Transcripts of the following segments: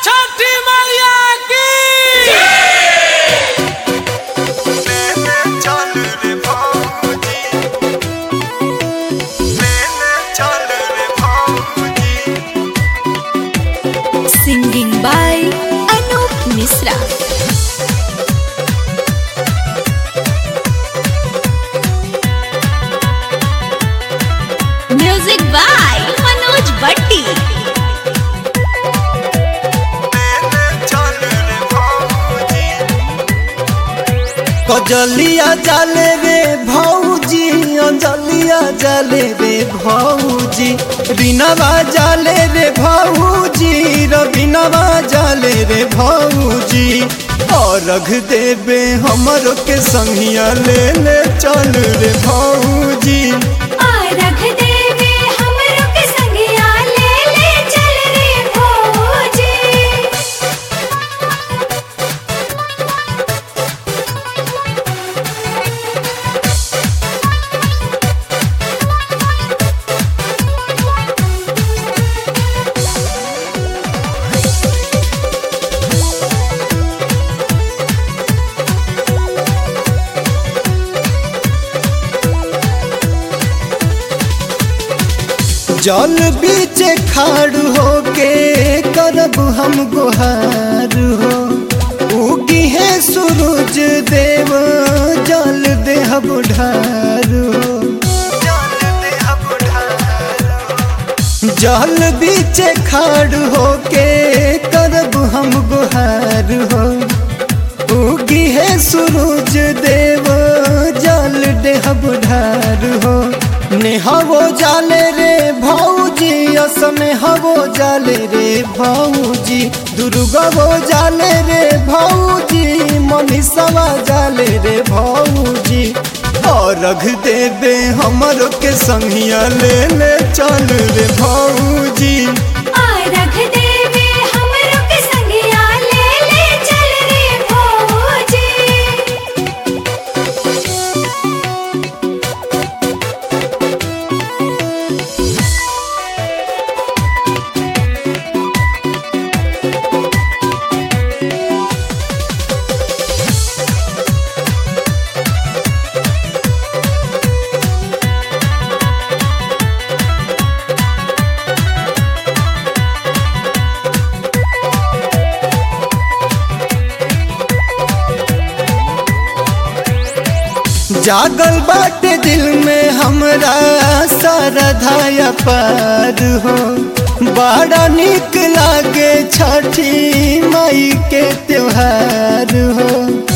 छठी मैया की Singing by Anup Misra. Music by Manoj Bhatti. कजलिया जाले रे भौजी अंजलिया जाले रे भौजी बिनवा जाले रे भौजी रबिनवा जाले रे भौजी अर्घ देवे हमरो के संगिया ले ले चल रे भौजी रख देवे हमरो के संगिया ले ले चल रे भौजी जल बीच खाड़ होके करब हम गुहार हो उगी है सूरज देव जल देहब ढार हो जल बीच खाड़ होके करब हम गुहार हो उगी है सूरज देव जल देहब ढार हो नेहवो जाले रे भौजी असनेहवो जाले रे भौजी दुर्गवो जाले रे भौजी मनीषवा जाले रे भौजी अर्घ देवे हमरो के संगिया ले ले चल रे भौजी रख देवे हमरो के संगिया ले ले चल रे भौजी जागल बाटे दिल में हमरा सरधाया पार हो बड़ा निक लागे छठी माई के त्योहार हो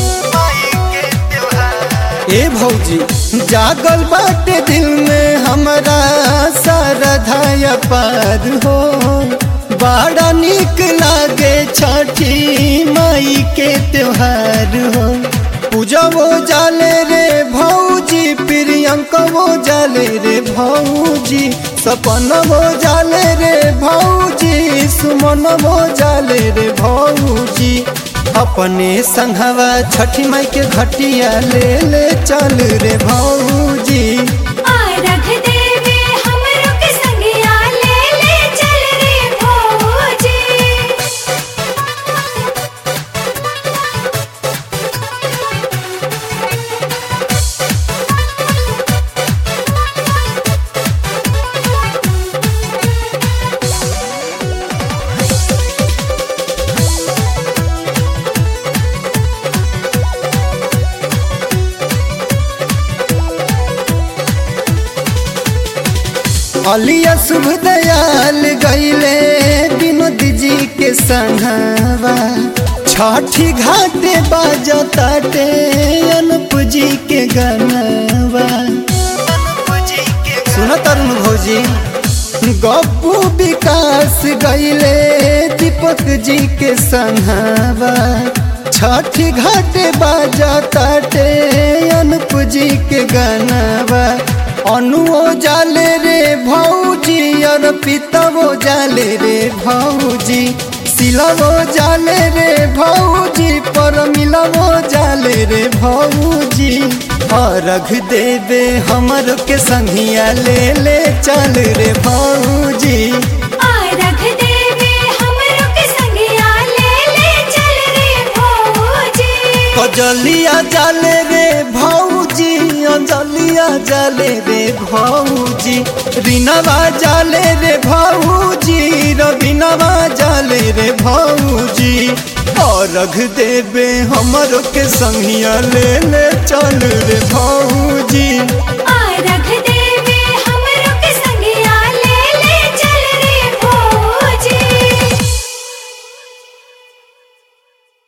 ए भौजी जागल बाटे दिल में हमरा सरधाया पार हो बड़ा निक लागे छठी माई के त्योहार हो पूजा वो जाले रे भौजी प्रियंक वो जाले रे भौजी सपन वो जाले रे भौजी सुमन वो जाले रे भौजी अपने संघवा छठी माई के घटिया ले ले चल रे भौजी रख देवे हमरो के संगिया ले ले चल रे भौजी अलिया शुभ दयाल गईले विनोद जी के संघवा छठी घाटे बाजताटे अनुप जी के गनवा सुन तरुण भौजी गप्पू विकास गईले दीपक जी के संघवा छठी घाटे बाजताटे अनुप जी के गनवा अनुओ जाले रे भौजी और पितवो जाले रे भौजी सिलवो जाले रे भौजी पर मिलवो जाले रे भौजी अर्घ देवे हमर के संगिया ले ले चल रे भौजी रख देवे हमरो के संगिया जाले रे भौजी अंजलिया जाले रे भौजी रीनावा जाले रे भौजी रवीनावा जाले रे भौजी अर्घ देवे हमरो के संगिया ले ले चल रे भौजी